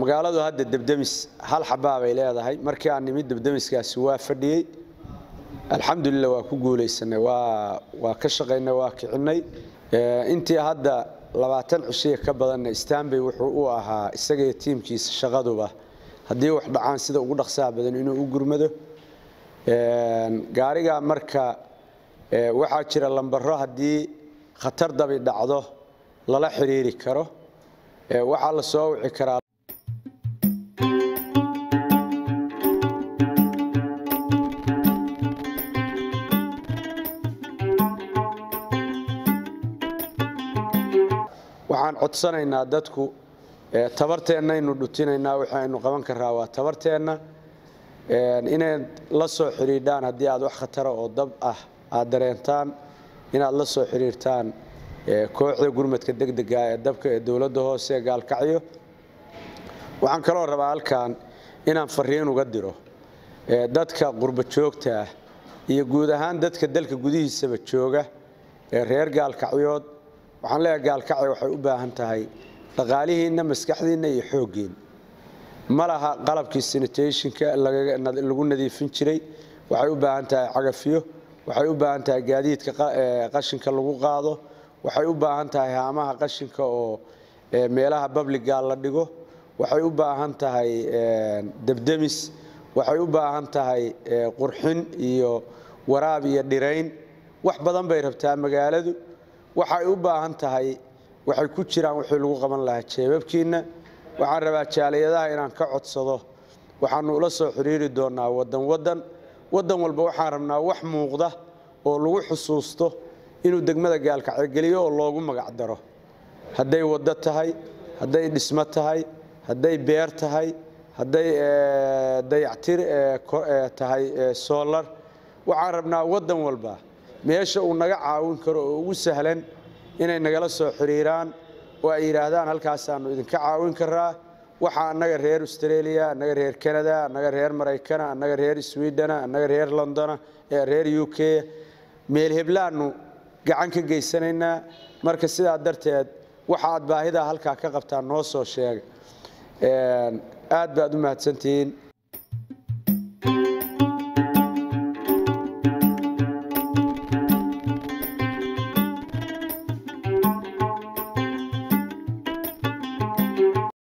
magaaladu hadda debdemis hal xabaa bay leedahay markii aan nimid debdemiskaasi waa fadhiyey alxamdulilah waa ku guulaysanay waa waa ka shaqaynay waa kicinay intii hadda labaatan cishiya ka badanna stanbay wuxuu u ahaa isagaiyo tiimkiisa shaqaduba haddii wax dhacaan sida ugu dhaqsaha badan inuu u gurmado gaariga marka waxaa jira lambaro haddii khatar dabi dhacdo lala xiriiri karo waxaa la soo wici karaa waxaan codsanaynaa dadku tabarteennaynu dhutinaynaa waxaynu qaban karaa waa tabarteenna inaad la soo xidhiidhaan haddii aad wax khatara oo dab ah aad dareentaan inaad la soo xidhiirtaan kooxda gurmadka degdega ee dabka ee dowladda hoose ee gaalkacyo waxaan kaloo rabaa halkan inaan fariin uga diro dadka qurba joogta ah iyo guud ahaan dadka dalka gudihiisaba jooga ee reer gaalkacyood waxaan leeyahay gaalkacyo waxay u baahan tahay dhaqaalihiinna maskaxdiinna iyo xooggiin ma laha qalabkii sanitationka lagu nadiifin jiray waxay u baahan tahay cagafyo waxay u baahan tahay gaadiidka qashinka lagu qaado waxay u baahan tahay haamaha qashinka oo meelaha babliga la dhigo waxay u baahan tahay debdemis waxay u baahan tahay qurxin iyo waraab iyo dhirayn wax badan bay rabtaa magaaladu waxay u baahan tahay waxay ku jiraan wixii lagu qaban lahaa jeebabkiinna waxaan rabaa jaaliyadaha inaan ka codsado waxaanu ula soo xiriiri doonaa wadan wadan wadan walba waxaan rabnaa wax muuqda oo lagu xusuusto inuu degmada gaalkacyo geliyo oo loogu magac daro hadday waddo tahay hadday dhismo tahay hadday beer tahay hadday dayactir tahay soolar waxaan rabnaa wadan walba meesha uu naga caawin karo oo ugu sahlan inay nagala soo xiriiraan oo ay yidhaahdaan halkaasaanu idinka caawin karaa waxa annaga reer australia annaga reer canada annaga reer maraykana annaga reer swidena annaga reer londona reer u k meel heblaanu gacan ka geysanaynaa marka sidaa darteed waxa aad baahidaa halkaa ka qabtaan noo soo sheega aad baad u mahadsantihiin